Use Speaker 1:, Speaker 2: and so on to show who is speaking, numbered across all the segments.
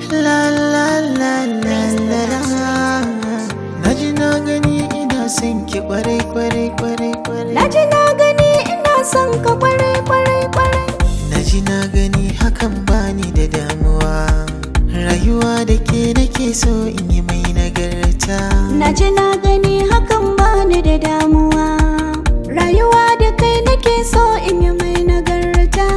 Speaker 1: La la la la la la Na ji na gani ina son ki kwarai kwarai kwarai kwarai
Speaker 2: Na ji na gani ina son ka kwarai kwarai kwarai
Speaker 1: Na ji na gani hakan bani da damuwa Rayuwa da ke nake so in yi mai nagarta
Speaker 2: Na ji na gani hakan bani da damuwa Rayuwa da kai nake so in yi mai nagarta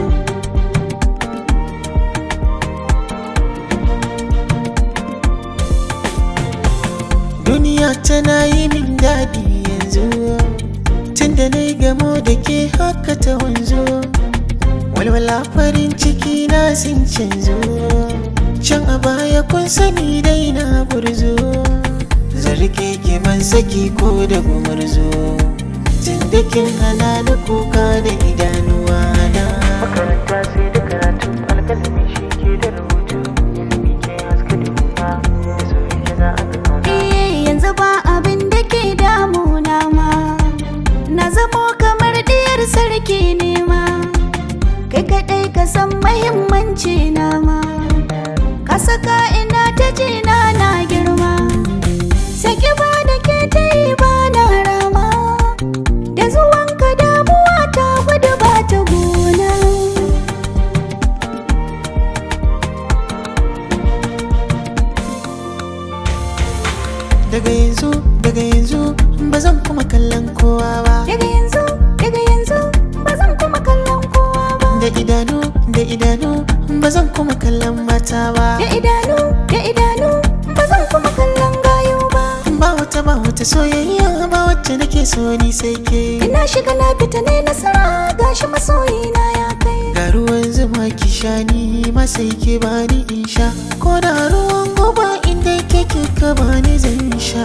Speaker 1: Duniya tana yi min daɗi yanzu Tunda na yi gamo da ke haka ta wanzu Walwala farin ciki na sun canzo Can a baya kun sani dai na gurzo Zarge ke man saki ko da gumurzo Tunda kin hana ni kuka da idanuwa na Makaranta sai da karatu alkalami shi ke da rubutu Ilimi ke haska da kuma da soyayya za a ga kauna
Speaker 2: Eh yanzu ba abin da ke damuna ma Na zamo kamar diyar sarki ne ma Kai kaɗai ka san mahimmanci na ma Ka saka ina ta jina na girma Saki ba da ke ta yi ba na rama Da zuwanka damuwa ta gudu ba ta gona
Speaker 1: Daga yanzu, daga yanzu ba zan kuma kallon kowa ba
Speaker 2: Daga yanzu, daga yanzu ba zan kuma kallon kowa ba
Speaker 1: Da idanu, da idanu ba zan kuma kallon mata ba
Speaker 2: Da idanu, da idanu ba zan kuma kallon gayo ba
Speaker 1: Ba wata ba wata soyayya ba wacce nake so ni sai ke
Speaker 2: Ina shiga na fita ne nasara gashi masoyina ya kai
Speaker 1: Ga ruwan zuma ki sha ni ma sai ke bani in sha Ko da ruwan goba inda ke kika bani zan sha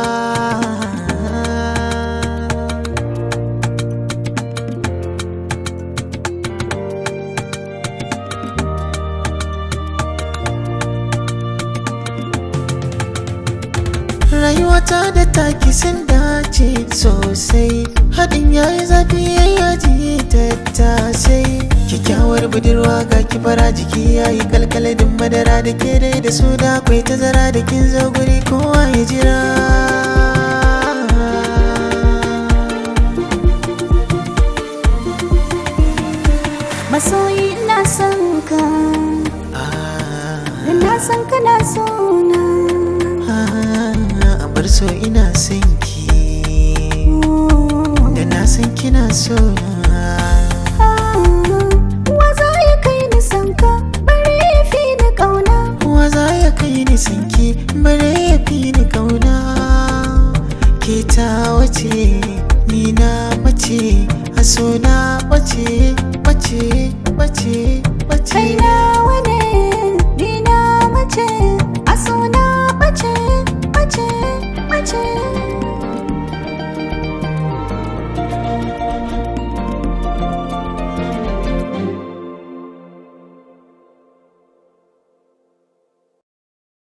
Speaker 1: Rayuwata da taki sun dace sosai Haɗin yayi zafi yayi yaji tattasai Kyakkyawar budurwa ga kifara jiki yayi kalkaladin madara da ke dai da su da akwai tazara da kin zo guri kowa ya jira
Speaker 2: Masoyi ina son ka
Speaker 1: Ah,
Speaker 2: Da na san kana so na
Speaker 1: ah, a bar so ina son ki Da na san kina so na
Speaker 2: Wa za ya kai ni san ka bari ya fi ni ƙauna
Speaker 1: Wa za ya kai ni sanki bare ya fi ni kauna Ke ta wace ni na mace a so na bace bace bace